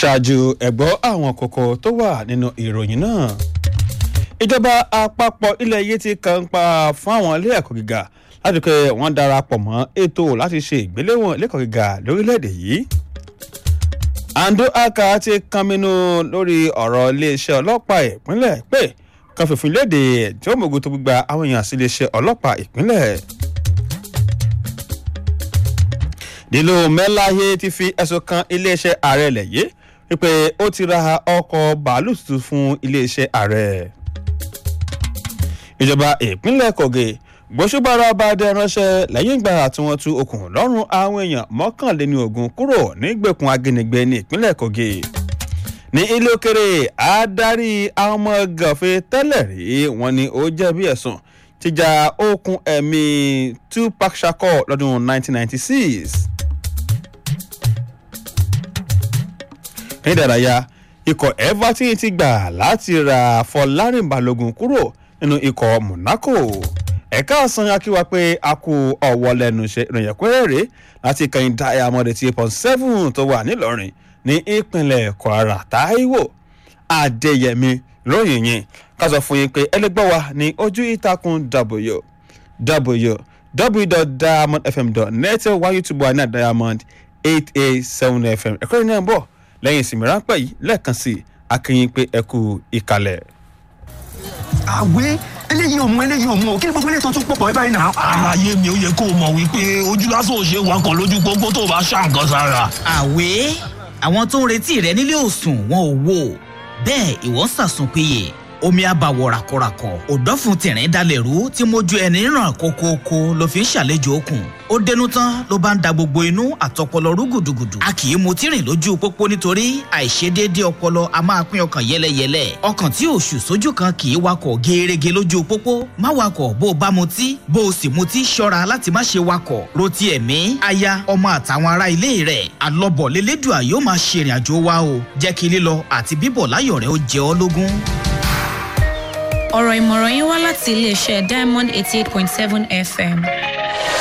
ṣáájú ẹ̀gbọ́ àwọn kókó tó wà nínú ìròyìn náà ìjọba àpapọ̀ ilẹ̀ yìí ti kàn ń pa fún àwọn ilé ẹ̀kọ́ gíga láti pé wọ́n darapọ̀ mọ́ ètò láti ṣe ìgbéléwọ̀n ilé ẹ̀kọ́ gíga lórílẹ̀‐èdè yìí ando aka ti kànmínú lórí ọ̀rọ̀ iléeṣẹ́ ọlọ́pàá ìpínlẹ̀ pé kan fìfún léde tí ó mọ̀gòtò gbígba àwọn èèyàn sí iléeṣẹ́ ọlọ́pàá ìpínlẹ̀. nílò mẹ́láyé ti fi ẹ̀sùn kan iléeṣẹ́ ààrẹ ilẹ̀ yìí wípé ó ti ra ọkọ̀ bàálù tuntun fún iléeṣẹ́ ààrẹ. ìjọba ìpínlẹ̀ kogi gbósùbára ọba dẹ ránṣẹ́ lẹ́yìn ìgbà tí wọ́n tú okùn lọ́rùn àwọn èèyàn mọ́kànléní ogun kúrò nígbèkùn ajínigbé ní ìpínlẹ̀ kogi ní ilé òkèrè adarí àwọn ọmọ gànfẹ́ tẹ́lẹ̀ rí wọn ni ó jẹ̀bi ẹ̀sùn jíjà okùn ẹ̀mí tupac shakur lọ́dún 1996. ní ìdárayá ikọ̀ everton ti gbà láti ra fọlárin balógun kúrò nínú ikọ̀ monaco ẹ̀ka ọ̀sán akíwa pé a kú ọ̀wọ́ lẹ́nu iṣẹ́ ìròyìn pẹ́rẹ́rẹ́ láti kẹ́yìn diamond eighty eight point seven tó wà nílọrin ní ìpínlẹ̀ kwara taiwo adéyẹmí lóyìn yẹn ká sọ fún yín pé ẹlẹgbẹ́ wa ní ojú ìtàkùn w www.diamondfm.net wá youtube wa ní diamond eight eight seven fm ẹ̀kọ́ yìí náà ń bọ̀ lẹ́yìn ìsinmi ráńpẹ́ yìí lẹ́ẹ̀kan sí akínyìn pé ẹ kú ìkàlẹ̀. àwẹ̀ eléyìí ò mú eléyìí ò mú o kí ni gbogbo eléyìí tó tún pọ̀ pọ̀ ẹ báyìí náà. àlàyé mi ò yẹ kó o mọ̀ wípé ojú lásán ò ṣe é wakọ̀ lójú pópó tó o bá ṣá nǹkan sára. àwẹ̀ àwọn tó ń retí rẹ nílé òsùn wọn ò wò bẹ́ẹ̀ ìwọ ń sàsùn péye omi àbàwọ̀ ràkọ̀ràkọ̀ òdọ́fun tìrín dalẹ̀ rú tí mojú ẹni ràn kókókó ló fi ń ṣàlejò okùn ó dénú tán ló bá ń da gbogbo inú àtọpọlọ rú gùdùgùdù a kì í mutí rìn lójú pópó nítorí àìṣedéédé ọpọlọ a máa pín ọkàn yẹlẹyẹlẹ ọkàn tí òṣù sójú kan kì í wakọ̀ gẹ́ẹ́rẹ́gẹ́ lójú pópó má wakọ̀ bó o bá mutí bó o sì mutí ṣọ́ra láti má ṣe wakọ̀ rotí ẹ̀mí aya ọmọ àtàwọn ará ilé rẹ̀ alọ́bọ̀ lélẹ́dùà yóò máa ṣe ìrìn àjò wa o jẹ́ kí lílọ àti bíbọ̀ láyọ̀ rẹ̀ ó jẹ ọ́ lógún ọ̀rọ̀ ìmọ̀ràn yín wá láti iléeṣẹ́ diamond eighty eight point seven fm